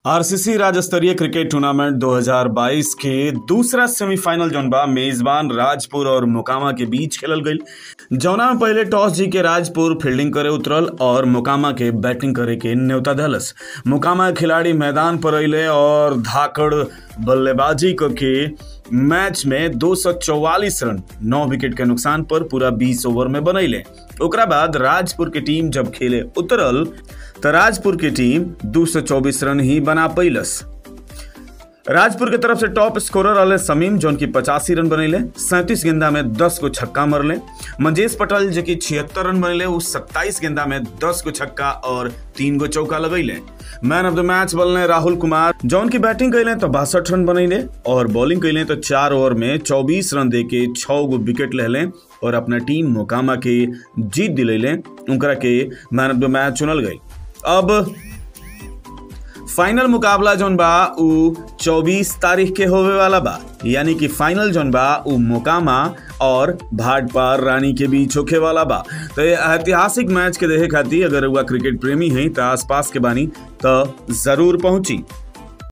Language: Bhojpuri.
आरसीसी राज्य स्तरीय क्रिकेट टूर्नामेंट 2022 के दूसरा सेमीफाइनल जौन बा मेजबान राजपुर और मोकामा के बीच खेलल गईल जौना में पहले टॉस जी के राजपुर फील्डिंग करे उतरल और मोकामा के बैटिंग करे के न्योता धलस मोकामा के खिलाड़ी मैदान पर अइले और धाकड़ बल्लेबाजी क के मैच में 244 रन 9 विकेट के नुकसान पर पूरा 20 ओवर में बनैले ओकरा बाद राजपुर के टीम जब खेले उतरल त राजपुर की टीम 224 रन ही बना पैलस राजपुर के तरफ से टॉप स्कोरर रहले समीम जौन की पचासी रन बनैले सैंतीस गेंदा में दस को छक्का मरले मंजेश पटेल जो कि छिहत्तर रन बनैले उ सत्ताईस गेंदा में दस को छक्का और तीन गो चौका लगैले मैन ऑफ द मैच बनले राहुल कुमार जौन की बैटिंग कैले तो बासठ रन बनैले और बॉलिंग कैले तो चार ओवर में चौबीस रन दे के छः गो विकेट लेले और अपना टीम मोकामा के जीत दिलैले उनकरा के मैन ऑफ द मैच चुनल गई अब फाइनल मुकाबला जौन बा उ 24 तारीख के होवे वाला बा यानी कि फाइनल जौन बा उ मोकामा और भाटपार रानी के बीच होखे वाला बा तो ये ऐतिहासिक मैच के देखे खातिर अगर हुआ क्रिकेट प्रेमी हैं तो आसपास के बानी तो जरूर पहुंची